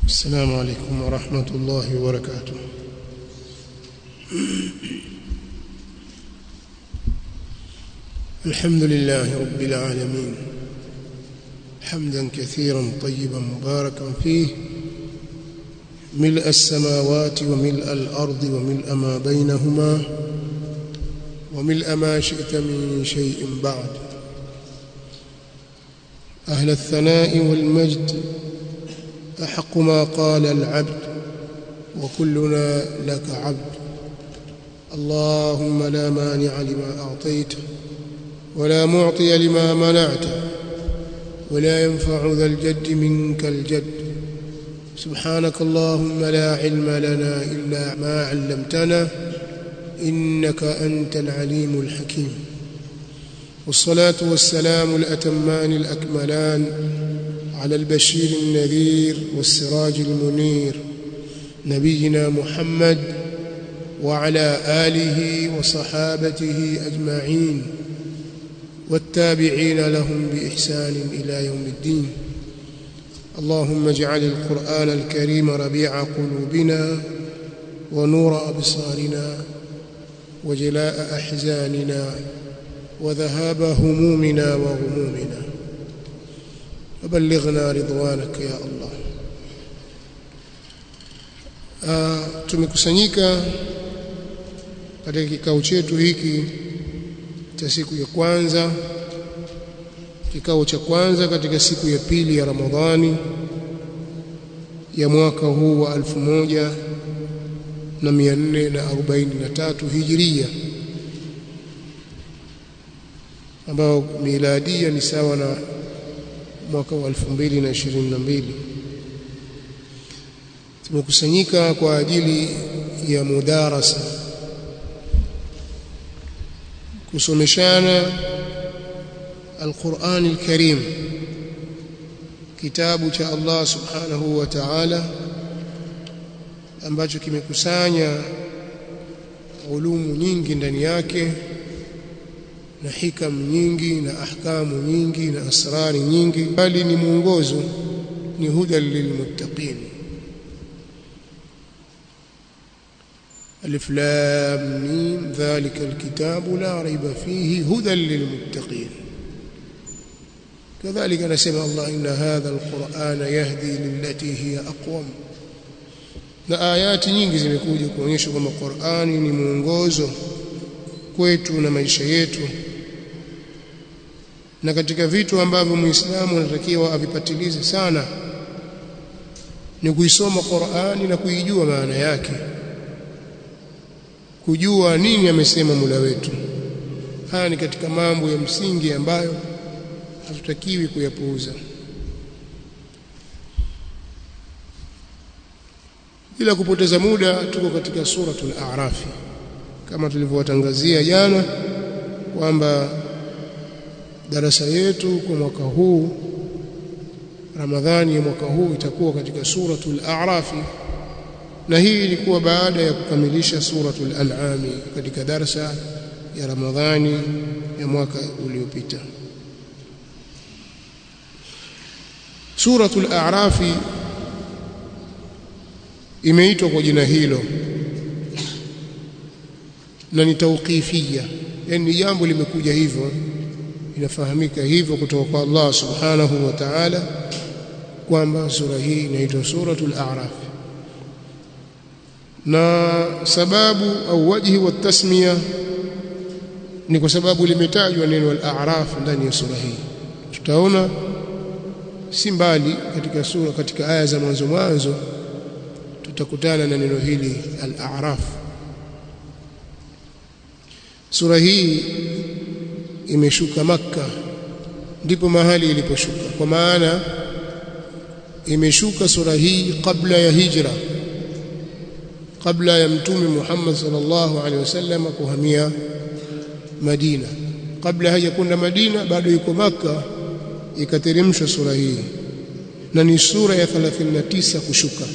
السلام عليكم ورحمة الله وبركاته الحمد لله رب العالمين حمدا كثيرا طيبا مباركا فيه ملء السماوات وملء الأرض وملء ما بينهما وملء ما شئت من شيء بعد أهل الثناء والمجد أحق ما قال العبد وكلنا لك عبد اللهم لا مانع لما أعطيت ولا معطي لما منعت ولا ينفع ذا الجد منك الجد سبحانك اللهم لا علم لنا إلا ما علمتنا إنك أنت العليم الحكيم والصلاة والسلام الأتمان الأكملان على البشير النذير والسراج المنير نبينا محمد وعلى آله وصحابته أجمعين والتابعين لهم بإحسان إلى يوم الدين اللهم اجعل القرآن الكريم ربيع قلوبنا ونور أبصارنا وجلاء أحزاننا وذهاب همومنا وغمومنا وبلغنا رضوانك يا الله uh, tumekusanyika katika kikao chetu hiki cha siku ya kwanza kikao cha kwanza katika siku ya pili ya Ramadhani ya mwaka huu wa alfu moja na mia nne na arobaini na tatu hijiria ambao miladia ni sawa na mwaka wa 2022 tumekusanyika kwa ajili ya mudarasa kusomeshana Al-Qur'an Al-Karim kitabu cha Allah Subhanahu wa Ta'ala ambacho kimekusanya ulumu nyingi ndani yake na hikam nyingi na ahkamu nyingi na asrari nyingi bali ni mwongozo ni huda lilmuttaqin alif lam mim dhalika alkitabu la raiba fihi huda lilmuttaqin كذلك نسمع الله إن هذا القرآن يهدي للتي هي أقوم na ayati nyingi zimekuja kuonyesha kwamba Qur'ani ni mwongozo kwetu na maisha yetu na katika vitu ambavyo muislamu anatakiwa avipatilize sana ni kuisoma Qur'ani na kuijua maana yake kujua nini amesema Mola wetu haya ni katika mambo ya msingi ambayo hatutakiwi kuyapuuza bila kupoteza muda tuko katika suratul a'raf kama tulivyowatangazia jana kwamba darasa yetu kwa mwaka huu Ramadhani ya mwaka huu itakuwa katika suratul A'raf na hii ilikuwa baada ya kukamilisha suratul An'am katika darasa ya Ramadhani ya mwaka uliopita Suratul A'raf imeitwa kwa jina hilo na ni tauqifia yani jambo limekuja hivyo inafahamika hivyo kutoka kwa Allah subhanahu wa ta'ala kwamba sura hii inaitwa suratul a'raf na sababu au wajhi wa tasmiya ni kwa sababu limetajwa neno al-a'raf ndani ya sura hii tutaona si mbali katika sura katika aya za mwanzo mwanzo tutakutana na neno hili al-a'raf sura hii imeshuka maka ndipo mahali iliposhuka kwa maana imeshuka sura hii kabla ya hijra kabla ya mtume Muhammad sallallahu alaihi wasallam kuhamia Madina kabla hajakwenda Madina bado yuko maka ikateremshwa sura hii na ni sura ya 39 kushuka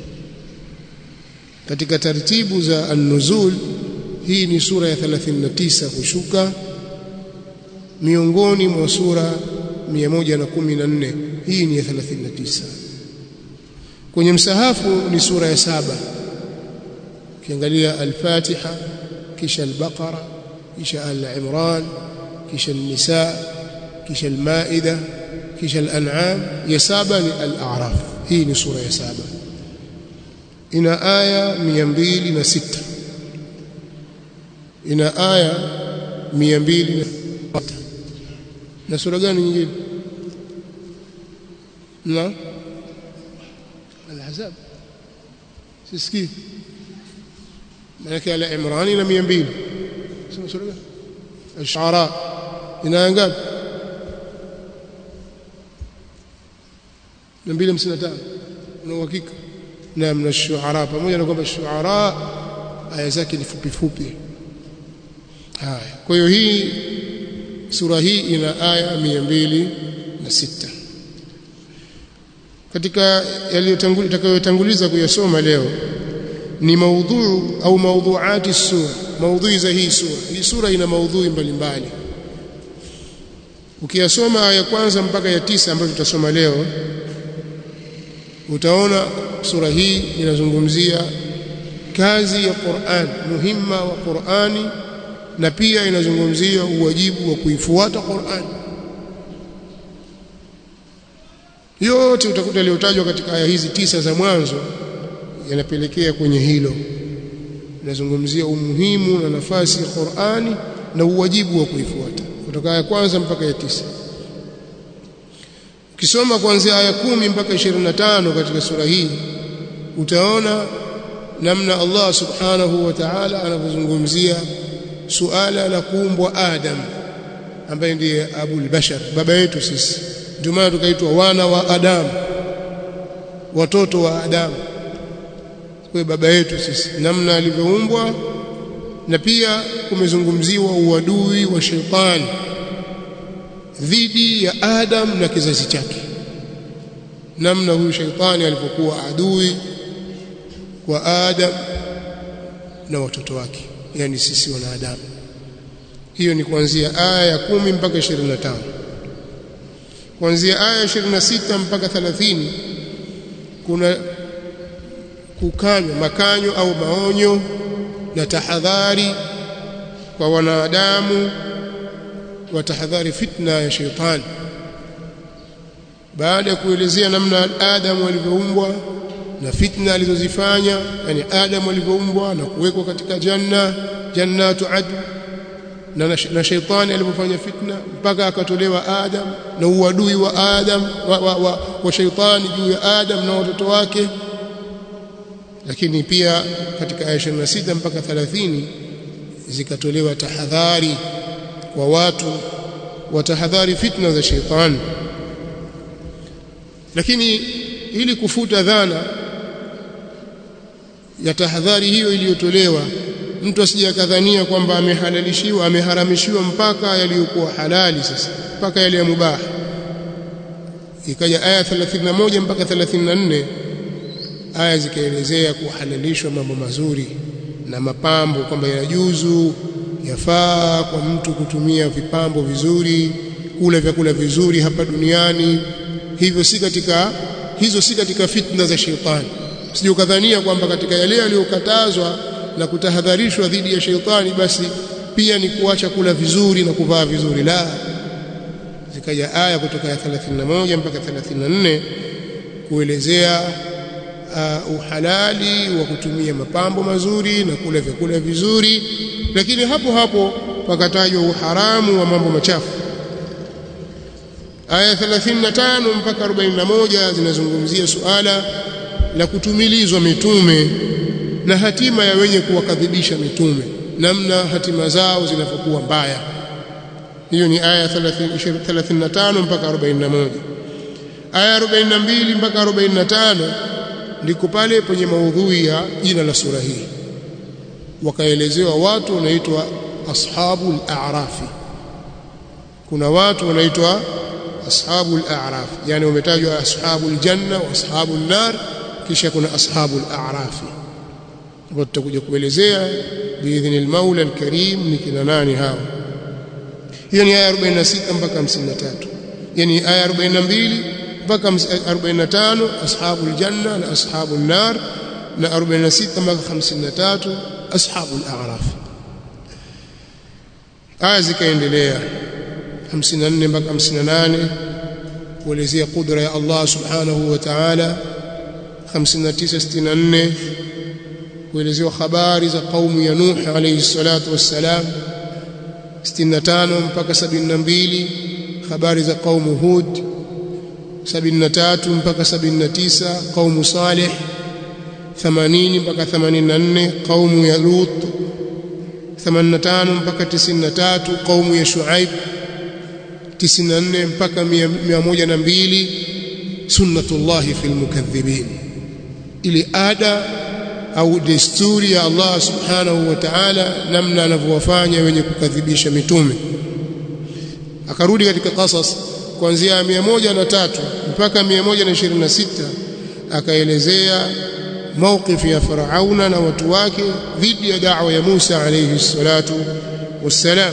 katika taratibu za an-nuzul hii ni sura ya 39 kushuka miongoni mwa sura 114 hii ni ya 39 kwenye msahafu ni sura ya saba ukiangalia al-Fatiha kisha al-Baqara kisha al-Imran kisha an-Nisa kisha al-Maida kisha al-An'am ya saba ni al-A'raf hii ni sura ya saba ina aya 206 ina aya 200 na sura gani nyingine na al-Ahzab sisikii maana ala Imran ina 200 sema sura gani Ash-Shu'ara ina ngapi 255 una uhakika na mna Ash-Shu'ara pamoja na kwamba Ash-Shu'ara aya zake ni fupi fupi haya kwa hiyo hii sura hii ina aya 206 katika yaliyotanguliza kuyasoma leo ni maudhuu au maudhuati sura maudhui za hii sura hii sura ina maudhui mbalimbali ukiyasoma aya kwanza mpaka ya tisa ambayo tutasoma leo utaona sura hii inazungumzia kazi ya Qur'an muhimma wa Qur'ani na pia inazungumzia uwajibu wa kuifuata Qur'an yote utakuta yaliyotajwa katika aya hizi tisa za mwanzo yanapelekea kwenye hilo inazungumzia umuhimu na nafasi ya Qur'ani na uwajibu wa kuifuata kutoka aya kwanza mpaka ya tisa ukisoma kuanzia aya kumi mpaka 25 katika sura hii utaona namna Allah subhanahu wa ta'ala anavyozungumzia suala la kuumbwa Adam ambaye ndiye Abul Bashar baba yetu sisi ndio maana tukaitwa wana wa Adam watoto wa Adam kwa baba yetu sisi namna alivyoumbwa na pia kumezungumziwa uadui wa shetani dhidi ya Adam na kizazi chake namna huyu shetani alipokuwa adui kwa Adam na watoto wake yani sisi wanadamu hiyo ni kuanzia aya ya kumi mpaka 25 kuanzia aya 26 mpaka 30 kuna kukanywa makanyo au maonyo na tahadhari kwa wanadamu wa tahadhari fitna ya shetani baada ya kuelezea namna Adamu alivyoumbwa na fitna alizozifanya yani Adamu alivyoumbwa na kuwekwa katika janna jannatu adn na, na shaitani alipofanya fitna mpaka akatolewa Adam na uadui wa Adam wa, wa, wa, wa shaitani juu ya Adam na watoto wake lakini pia katika aya 26 mpaka 30 zikatolewa tahadhari kwa watu watahadhari fitna za shaitani lakini ili kufuta dhana ya tahadhari hiyo iliyotolewa mtu asije akadhania kwamba amehalalishiwa ameharamishiwa mpaka yaliyokuwa halali sasa mpaka yale ya mubah ikaja aya 31 mpaka 34 aya zikaelezea kuhalalishwa mambo mazuri na mapambo kwamba yajuzu yafaa kwa mtu kutumia vipambo vizuri kula vyakula vizuri hapa duniani hivyo si katika hizo si katika fitna za shetani sije ukadhania kwamba katika yale yaliyokatazwa na kutahadharishwa dhidi ya sheitani basi pia ni kuacha kula vizuri na kuvaa vizuri la zikaja aya kutoka ya 31 mpaka 34 kuelezea uh, uhalali wa kutumia mapambo mazuri na kula vyakula vizuri lakini hapo hapo pakatajwa uharamu wa mambo machafu aya 35 mpaka 41 zinazungumzia suala la kutumilizwa mitume na hatima ya wenye kuwakadhibisha mitume namna hatima zao zinavyokuwa mbaya hiyo ni aya 35 mpaka 41 aya 42 mpaka 45 ndiko pale penye maudhui ya jina la sura hii wakaelezewa watu wanaitwa ashabul a'rafi kuna watu wanaitwa ashabul a'raf yani wametajwa ashabul janna wa ashabul nar kisha kuna ashabul a'rafi hapo tutakuja kuelezea biidhni al-maula al-karim ni kina nani hao hiyo ni aya 46 mpaka 53 yani aya 42 mpaka 45 ashabul janna na ashabul nar na 46 mpaka 53 ashabul a'raf aya zikaendelea 54 mpaka 58 kuelezea kudra ya Allah subhanahu wa ta'ala 59 64 kuelezewa habari za kaumu ya Nuh alayhi salatu wassalam 65 mpaka 72 habari za kaumu Hud 73 mpaka 79 kaumu Saleh 80 mpaka 84 kaumu ya Lut 85 mpaka 93 kaumu ya Shuaib 94 mpaka 102 sunnatullahi fil mukadhibin ili ada au desturi ya Allah subhanahu wa ta'ala namna anavyowafanya wenye kukadhibisha mitume akarudi katika qasas kuanzia 103 mpaka 126 akaelezea mawqif ya Farauna na watu wake dhidi ya da'wa ya Musa alayhi salatu wassalam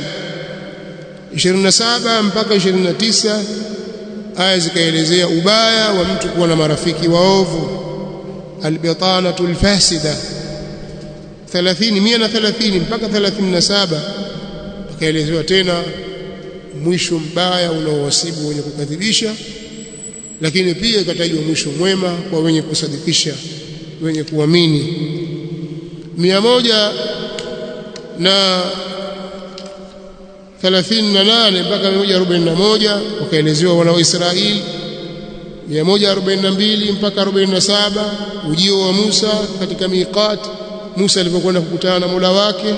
27 mpaka 29 aya zikaelezea ubaya wa mtu kuwa na marafiki waovu albitanatu alfasida 30 130 mpaka 37 akaelezewa tena mwisho mbaya unaowasibu wenye kukadhibisha lakini pia ikatajwa mwisho mwema kwa wenye kusadikisha wenye kuamini mia moja na 38 mpaka 141 wakaelezewa wana wa Israeli 142 mpaka 47 ujio wa Musa katika miqat Musa alipokwenda kukutana na Mola wake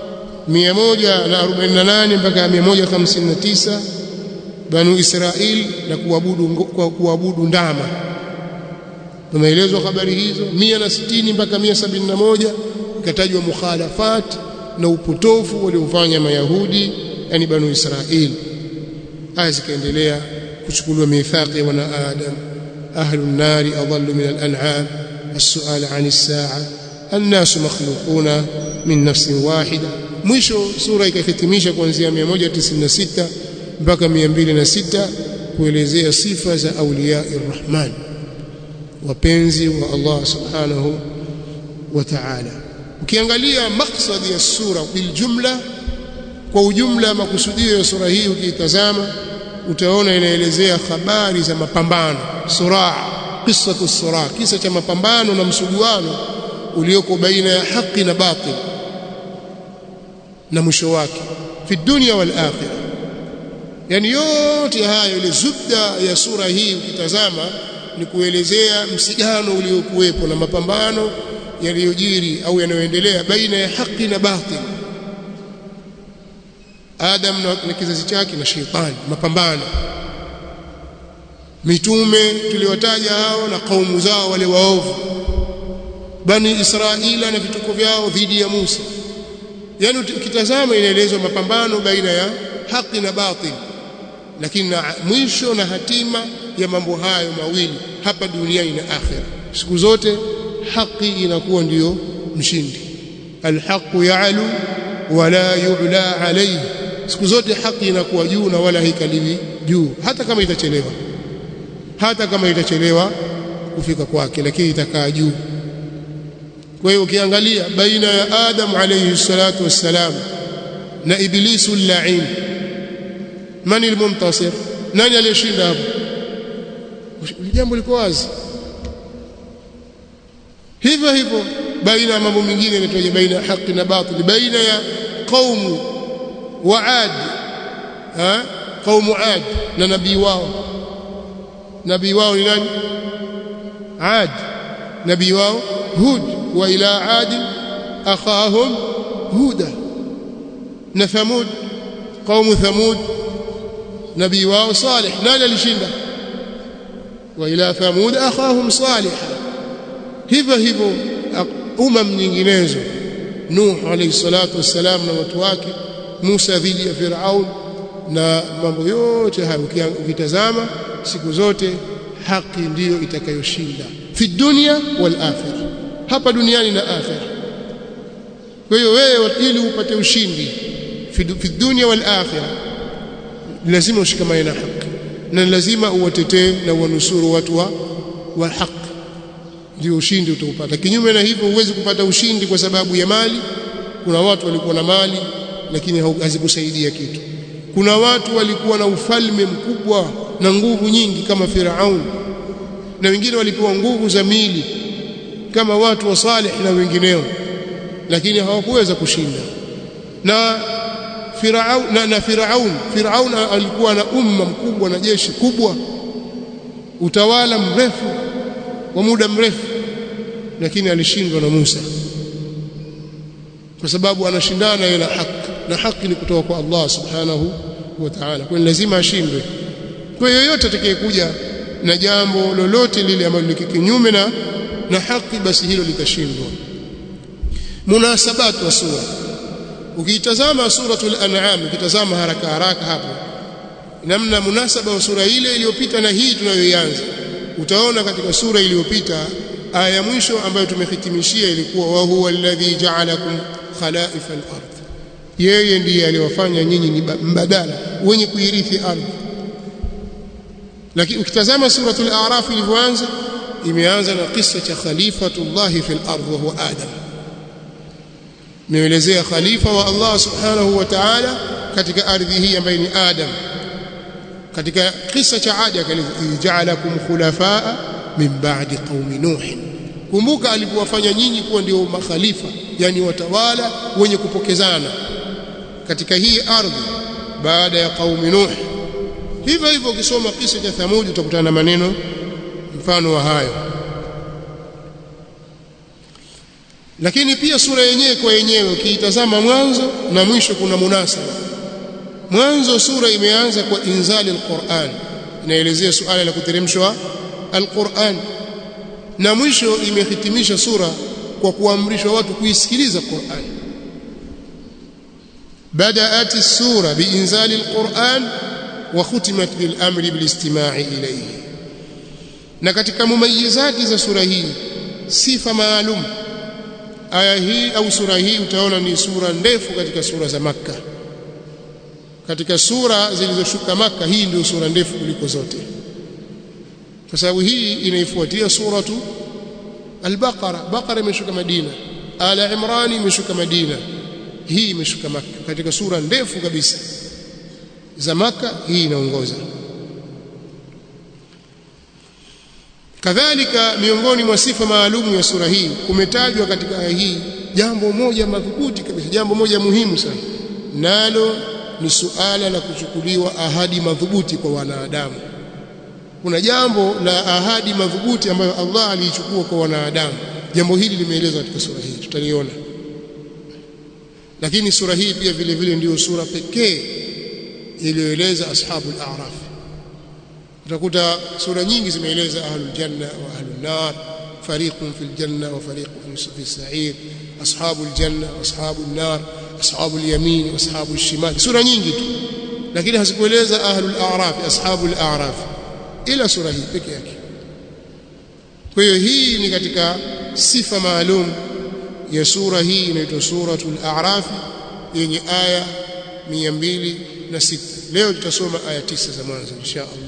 148 mpaka 159 Banu Israeli na kuabudu kwa kuabudu ndama tumeelezwa habari hizo 160 mpaka 171 ikatajwa mukhalafat na upotofu waliofanya mayahudi yani banu israeli aya zikaendelea kuchukuliwa mithaqi wana adam ahlu an-nari adallu min al-an'am as-su'al 'an as-sa'a an-nas makhluquna min nafsin wahida mwisho sura ikahitimisha kuanzia 196 mpaka 206 kuelezea sifa za awliya ar-rahman wapenzi wa Allah subhanahu wa ta'ala ukiangalia maksadi ya sura bil jumla kwa ujumla makusudio ya sura hii ukiitazama utaona inaelezea habari za mapambano suraa qissatu suraa kisa cha mapambano na msuguano ulioko baina ya haki na batil na mwisho wake fi dunya wal akhirah yani yote hayo ile zubda ya sura hii ukitazama ni kuelezea msigano uliokuwepo na mapambano yaliyojiri au yanayoendelea baina ya haki na batil Adam na kizazi chake na sheitani mapambano mitume tuliwataja hao na kaumu zao wale waovu bani Israila na vituko vyao dhidi ya Musa yani ukitazama inaelezwa mapambano baina ya haki na batil lakini na mwisho na hatima ya mambo hayo mawili hapa duniani na akhera siku zote haki inakuwa ndiyo mshindi alhaqu ya'lu wala yu'la alayhi siku zote haki inakuwa juu na wala haikaliwi juu hata kama itachelewa hata kama itachelewa kufika kwake lakini itakaa juu kwa hiyo ukiangalia baina ya Adam alayhi salatu wassalam na iblisu al-la'in mani al-muntasir nani aliyeshinda hapo jambo liko wazi hivyo hivyo baina ya mambo mengine yanatoja baina ya haki na batili baina ya qaumu wa ad ha qaumu ad na nabii wao nabii wao ni nani ad nabii wao hud wa ila ad akhahum huda na thamud qaumu thamud nabii wao salih nani alishinda wa ila thamud akhahum salih hivyo hivyo umam nyinginezo Nuh alayhi salatu wassalam na watu wake Musa dhidi ya Firaun na mambo yote hayo ukitazama siku zote haki ndiyo itakayoshinda fi dunya wal akhirah hapa duniani na akhirah kwa hiyo wewe ili upate ushindi fi dunya wal akhirah lazima ushikamane na haki na lazima uwatetee na uwanusuru watu wa, wa haki ndio ushindi utaupata kinyume na hivyo huwezi kupata ushindi kwa sababu ya mali kuna watu walikuwa na mali lakini hazikusaidia kitu kuna watu walikuwa na ufalme mkubwa na nguvu nyingi kama Firaun na wengine walipewa nguvu za mili kama watu wa Saleh na wengineo lakini hawakuweza kushinda na Firaun na, na Firaun Firaun alikuwa na umma mkubwa na jeshi kubwa utawala mrefu wa muda mrefu lakini alishindwa na Musa kwa sababu anashindana yeye na haki na haki ni kutoka kwa Allah subhanahu wa ta'ala kwa lazima ashindwe kwa yoyote atakayekuja na jambo lolote lile ambalo liko kinyume na na haki basi hilo litashindwa munasabatu wa sura ukiitazama suratul an'am ukitazama haraka haraka hapo namna munasaba wa sura ile iliyopita na hii tunayoianza utaona katika sura iliyopita aya ya mwisho ambayo tumehitimishia ilikuwa wa huwa alladhi ja'alakum khalaifa al-ard yeye ndiye aliwafanya nyinyi ni mbadala wenye kuirithi ardhi lakini ukitazama suratul a'raf ilivyoanza imeanza na kisa cha khalifatullah fil ardh wa huwa adam imeelezea khalifa wa Allah subhanahu wa ta'ala katika ardhi hii ambaye ni adam katika kisa cha Adi akaeleza ja'alakum khulafaa min ba'di qaumi nuh kumbuka alipowafanya nyinyi kuwa ndio makhalifa yani watawala wenye kupokezana katika hii ardhi baada ya qaumi nuh hivyo hivyo ukisoma kisa cha Thamud utakutana na maneno mfano wa hayo lakini pia sura yenyewe kwa yenyewe ukiitazama mwanzo na mwisho kuna munasaba mwanzo sura imeanza kwa inzali alquran inaelezea suala la kuteremshwa alquran na mwisho imehitimisha sura kwa kuamrishwa watu kuisikiliza Qur'an بدأت السورة بإنزال القرآن وختمت بالأمر بالاستماع إليه na katika mumayizati za sura hii sifa maalum aya hii au sura hii utaona ni sura ndefu katika sura za makka katika sura zilizoshuka maka hii ndio sura ndefu kuliko zote kwa sababu hii inaifuatia suratu al-Baqara Baqara imeshuka Madina Ala Imran imeshuka Madina hii imeshuka maka katika sura ndefu kabisa za maka hii inaongoza kadhalika miongoni mwa sifa maalumu ya sura hii kumetajwa katika aya hii jambo moja madhubuti kabisa jambo moja muhimu sana nalo ni suala la kuchukuliwa ahadi madhubuti kwa wanadamu kuna jambo la ahadi madhubuti ambayo Allah aliichukua kwa wanadamu jambo hili limeelezwa katika sura hii tutaliona lakini sura hii pia vile vile ndiyo sura pekee iliyoeleza ashabul a'raf utakuta sura nyingi zimeeleza ahlul janna wa ahlun nar fariqun fil janna wa fariqun fi sa'ir ashabul janna wa ashabun nar ashabul yamin wa ashabul shimal sura nyingi tu lakini hazikueleza ahlul a'raf ashabul a'raf ila sura hii peke yake kwa hiyo hii ni katika sifa maalum ya sura hii inaitwa suratul a'raf yenye aya 206 leo tutasoma aya tisa za mwanzo insha Allah